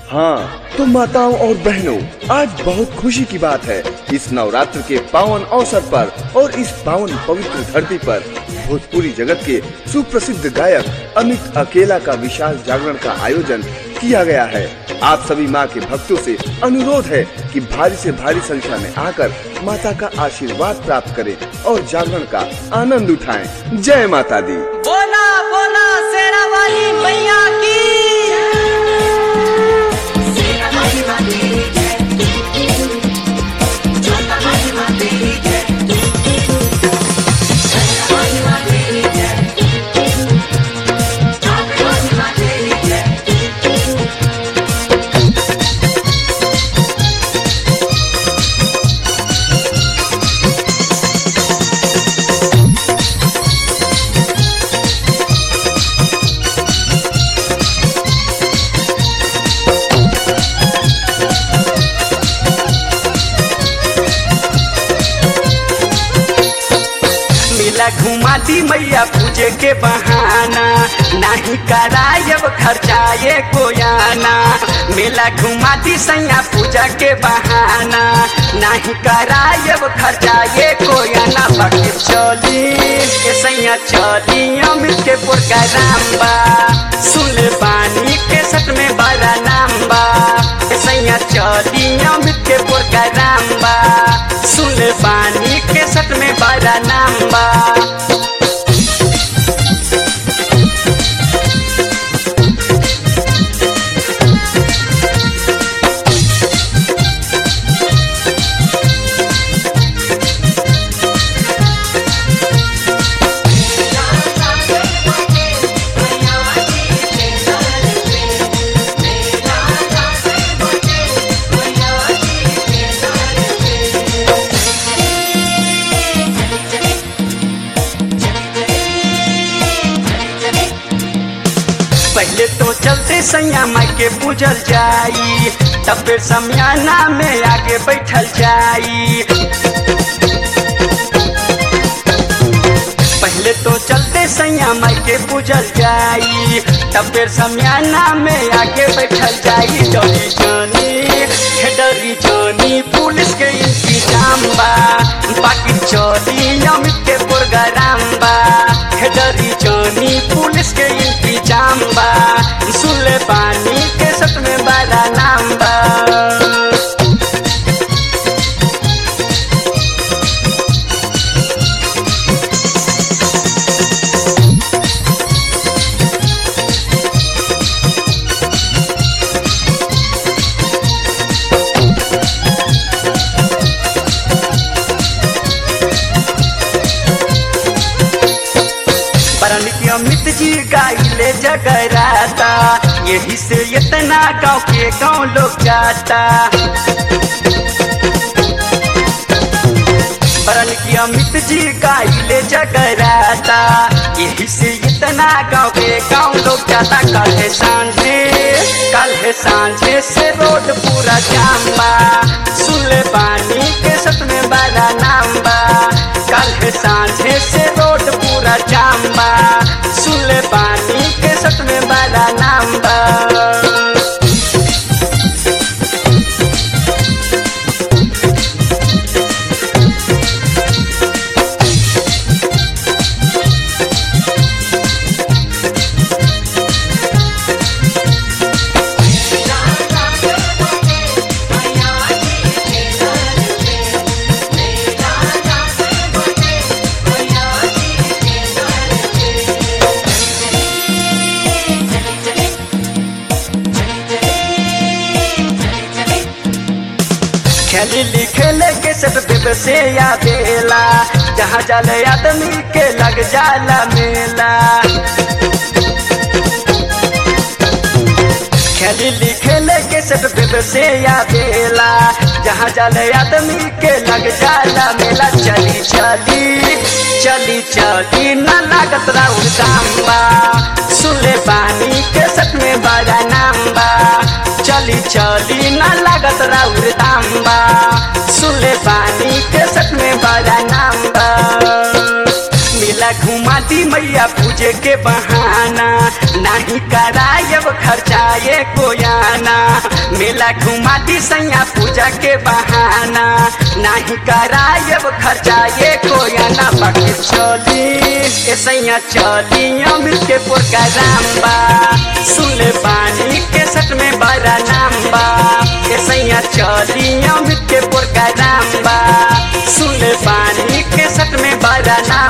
हाँ तो माताओं और बहनों आज बहुत खुशी की बात है इस नवरात्र के पावन अवसर पर और इस पावन पवित्र धरती पर भोजपुरी जगत के सुप्रसिद्ध गायक अमित अकेला का विशाल जागरण का आयोजन किया गया है आप सभी माँ के भक्तों से अनुरोध है कि भारी से भारी संख्या में आकर माता का आशीर्वाद प्राप्त करें और जागरण का आनंद उठाएं जय माता दी बोला बोला शेरा वाली मैया की मेला घुमा दी मैया पूजे के बहाना नहीं करायब खर्चाए कोयाना मेला घुमा दी सैया पूजा के बहाना नहीं करायब खर्चाए कोयाना बाकी चली के सैया चली अमित के प्रोग्राम बा सुन बानी के सट में बड़ा नाम बा के सैया चली अमित के प्रोग्राम बा सुन बानी के सट में बड़ा नाम बा पहले तो चलते सैया माई के पूजल जाई तब फिर समियाना में आगे बैठल जाई पहले तो चलते सैया माई के पूजल जाई तब फिर समियाना में आगे बैठल जाई डरी जानी हे डरी जानी पुलिस के इंतजाम बा बाकी चोरी अमित के प्रोग्राम बा हे डरी जानी पुलिस के इंतजाम बा सुले पानी के सत में बड़ा नाम बा परनिक अमित जी गाइले जगराता यही से इतना गांव के गांव लोग जाता परनिक अमित जी गाइले जगराता यही से इतना गांव के गांव लोग जाता कल है सांझे कल है सांझे से रोड पूरा जाम बा सुन ले बानी के सत में बड़ा नाम बा कल है सांझे से रोड पूरा जाम बा सुन ले बानी के सत में बड़ा नाम बा खेली खेले के सब देव से या बेला जहाँ जाले आदमी के लग जाला मेला खेली खेले के सब देव से या बेला जहाँ जाले आदमी के लग जाला मेला चली चली चली चली न लागत राउर दाम बा सुले पानी के सत में बड़ा नाम बा चली चली न लागत राउर दाम बा सुले पानी के सत में बड़ा नाम बा मेला घुमा घुमाती मैया पूजे के बहाना नहीं करायब खर्चाए कोयाना मेला घुमाती सैया पूजा के बहाना नहीं करायब खर्चाए कोयाना बाकी चली ए सैया चली अमित के प्रोग्राम बा सुन ले पानी के सट में बड़ा नाम बा ए सैया चली अमित के प्रोग्राम बा सुन ले पानी के सट में बड़ा नाम